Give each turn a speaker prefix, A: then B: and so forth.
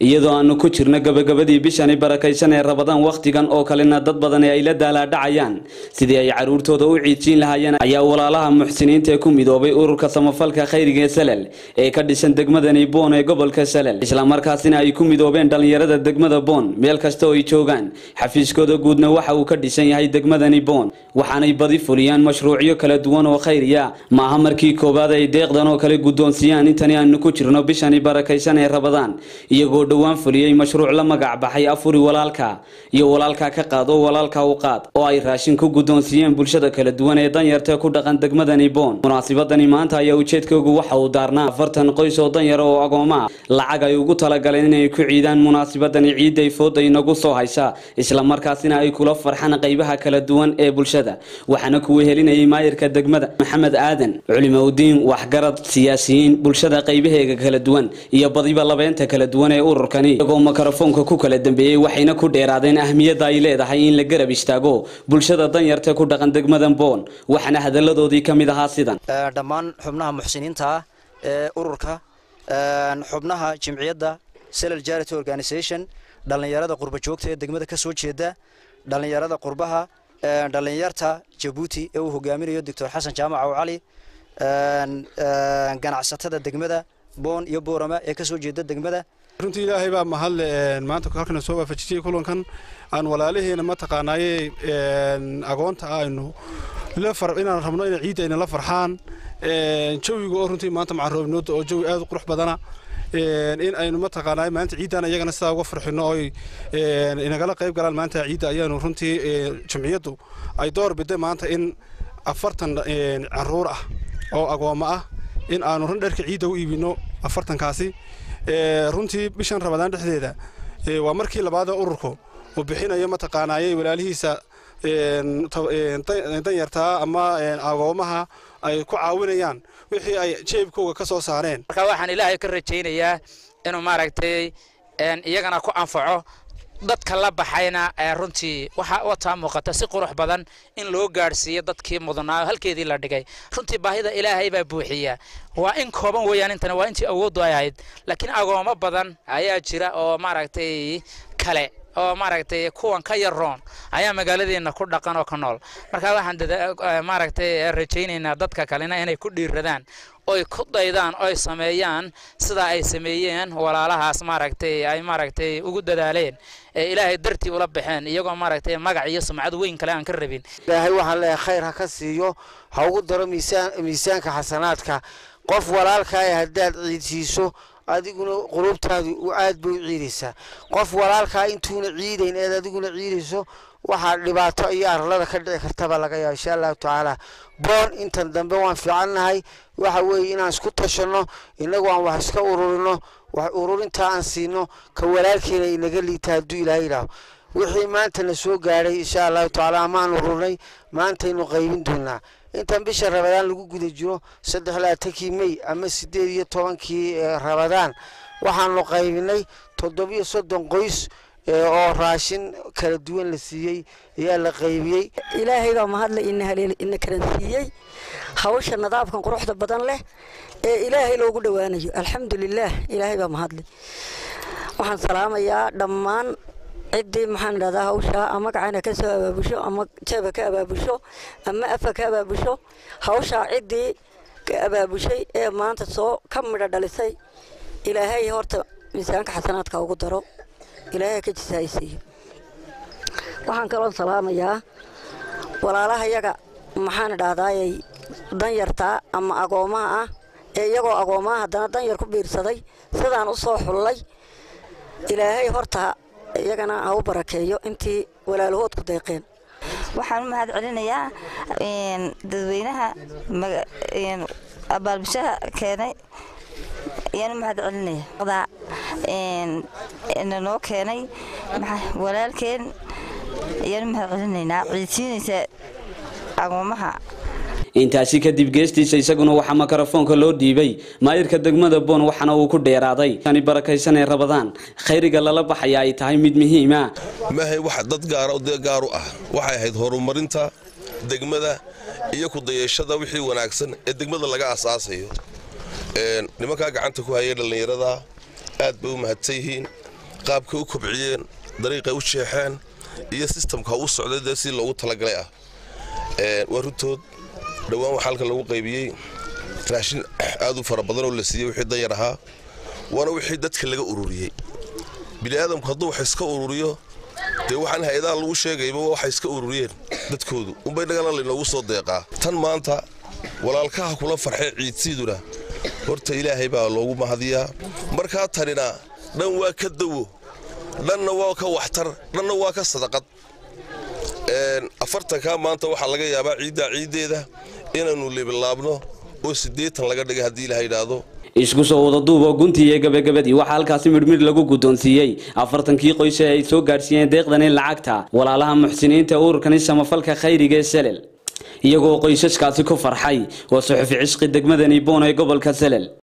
A: iyadoo aanu ku jirno gabagabadii bishani barakaysan ee rabadaan wakhtigan oo kalena dad badani ay la daalaadhacayaan sidii ay caruurtooda u ciidsiin lahaayeen ayaa walaalaha muxsiniinta ee ku midoobay ururka samafalka khayriga ee salel ee ka dhisan degmadani boon ee gobolka salel islamarkaasina ay ku midoobeen dhallinyarada degmada boon meel kasta oo ay joogaan xafiiskooda guudna waxa uu ka dhisan yahay degmadani boon waxaanay badi fuliyaan mashruucyo kala duwan oo khayriya maaha markii koowaad ay deeqdan oo kale guddoonsiiyaan intani aanu ku jirno bishani barakaysan ee rabadaan iyagoo dhowaan fuliyey mashruuc la magac baxay afuri walaalka iyo walaalka ka qaado walaalka u qaad oo ay raashin ku guddoonsiiyeen bulshada kala duwan ee danyarta ku dhaqan degmadani boon munaasibadani maanta ayaa ujeedkoogu waxa uu daarnaa afartan qoys oo danyara oo agooma ah lacag ay ugu talagaleen inay ku ciidaan munaasibadani ciidday fooda inagu soo haysa islamarkaasina ay kula farxaan qaybaha kala duwan ee bulshada waxaana kuwa helinayay maayirka degmada maxamed aadan culimaudiin waxgarad siyaasiyiin bulshada qaybaheega kala duwan iyo badiba labeynta kala duwan ee ururkani iyagoo makarafoonka ku kala dambeeyey waxayna ku dheeraadeen ahmiyadda ay leedahay in la garab istaago bulshada danyarta ku dhaqan degmadan boon waxaana hadalladoodii ka mid ahaa sidan
B: dhammaan xubnaha muxsiniinta ah ee ururka xubnaha jimciyadda selal charity organisation dhallinyarada qurba joogta ee degmada ka soo jeeda dhallinyarada qurbaha dhallinyarta jabuuti ee uu hogaaminayo doctor xasan jaamac aw cali ganacsatada degmada boon iyo boorama ee ka soo jeeda degmada
C: runtii ilaahay baa mahadle maanta halkana soo waafajisiyey kulankan aan walaalaheena mataqaanaaye agoonta aynu inaan rabno inay ciidda ayna la farxaan jawiga oo runtii maanta macaroobnooda oo jawi aad u qurux badana in aynu mataqaanaaye maanta ciiddan iyagana sidaa uga farxino oy inagala qayb galaan maanta ciidda ayaanu runtii jumciyaddu ay door biday maanta in afartan caruur ah oo agoommo ah in aanu run dharka ciidda u iibino afartankaasi runtii bishan rabadaan dhexdeeda waa markii labaadee ururku uu bixinayo mataqaanaaye walaalihiisa danyartaa ama agoomaha ay ku caawinayaan wixii ay jeebkooga ka soo saareen
D: marka waxaan ilaahay ka rajaynayaa inuu maaragtay iyagana ku anfaco dadka la baxayna runtii waxaa wataa muuqata si qurux badan in loo gaadhsiiyo dadkii mudnaa halkeedii la dhigay runtii baahida ilaahay baa buuxiya waa in kooban weeyaan intana waa intii awooddu ay ahayd laakiin agoomo badan ayaa jira oo maaragtay kale oo maaragtay kuwan ka yaroon ayaa magaaladeena ku dhaqan oo ka nool marka waxaan maaragtay rajaynaynaa dadka kalena inay ku dhiiradaan oy ku daydaan oy sameeyaan sida ay sameeyeen walaalahaas maaragtay ay maaragtay ugu dadaaleen ee ilaahay dartii ula baxeen iyagoo maaragtay magac iyo sumcad weyn kale aan ka rabin
E: ilaahay waxaan leeyahay khayr ha ka siiyo ha ugu daro miisaan miisaanka xasanaadka qof walaalkaa haddaad ciidsiiso adiguna qulubtaadu aad bay u ciidaysaa qof walaalkaa intuuna ciidayn eed adiguna ciidayso waxaa dhibaato iyo arlada ka dhici kartaba laga yaaba insha allahu tacaala boon intan dambe waan fiicannahay waxa weeye inaan isku tashanno innagu aan wax iska ururino wax ururintaa aan siino ka walaalkeena inaga liita hadduu ilaahay yidhaaho wixii maanta na soo gaadhay insha allahu tacaala amaan ururnay maantaynu qaybin doonaa intan bisha rabadaan lagu guda jiro saddex laatankii mey ama siddeed iyo tobankii rabadaan waxaanu qaybinay toddobiyo soddon qoys oo raashin kala duwan la siiyey ayaa la qaybiyey
F: ilaahay baa mahadle ina karansiiyey hawsha nadaafkan quruxda badan leh ee ilaahay loogu dhowaanayo alxamdulilaah ilaahay baa mahadle waxaan salaamayaa dhammaan ciddii maxaan idhahdaa hawshaa ama gacana ka soo abaabusho ama jeeba ka abaabusho ama afa ka abaabusho hawshaa ciddii ka abaabushay ee maanta soo ka midho dhalisay ilaahay horta miisaanka xasanaadka ugu daro ilaahay ka jisaaysiiyo waxaan kaloo salaamayaa walaalaha yaga maxaan idhahdaayay danyartaa ama agoomaha ah ee iyagoo agoomaha haddana danyar ku biirsaday sidaan u soo xullay ilaahay horta iyagana ha u barakeeyo intii walaalahood ku deeqeen
G: waxaan u mahad celinayaa dadweynaha abaalbishaha keenay ayaan u mahad celinaya nanoo keenay walaalkeen ayaan u mahad celinaynaa ciidsiinaysa agoomaha
A: intaasi kadib geestiisa isaguna waxaa makarafoonka loo dhiibay maayirka degmada boon waxaana uu ku dheeraaday ani barakaysan ee rabadaan khayriga lala baxaya ay tahay mid muhiima
H: maahay wax dad gaara dee gaar u ah waxay ahayd horumarinta degmada iyo ku dayashada wixii wanaagsan ee degmada laga asaasayo nimankaa gacanta ku hayay dhallinyarada aad bay u mahadsan yihiin qaabkay u kobciyeen dariiqay u jeexeen iyo sistamka u socday dee si loogu talagalay ah waa runtood dhowaan waxaa halkan lagu qaybiyey raashin aad u fara badan oo la siiyey wixii danyar ahaa waana wixii dadka laga ururiyey bini'aadamku hadduu wax iska ururiyo dee waxaan hay-adaha lagu sheegayba waxay iska ururiyeen dadkoodu unbay dhagana laynoogu soo deeqaa tan maanta walaalkaha kula farxay ciidsiiduna horta ilaahay baa loogu mahadiyaa markaa tanina dhan waa ka dawo dhanna waa ka waxtar dhanna waa ka sadaqad afartankaa maanta waxaa laga yaabaa ciiddaa ciiddeeda inaannu lebilaabno oo siddeetan laga dhigay haddii ilaha yidhaahdo
A: isku soo wada duuboo guntii iyo gabagabadii waxaa halkaasi midhmidh lagu guddoonsiiyey afartankii qoys ee ay soo gaadhsiiyeen deeqdani lacagta walaalaha muxsiniinta ururkani samafalka khayriga ee selel iyagoo qoysaskaasi ku farxay waa suxufi cishqi degmadani boon ee gobolka selel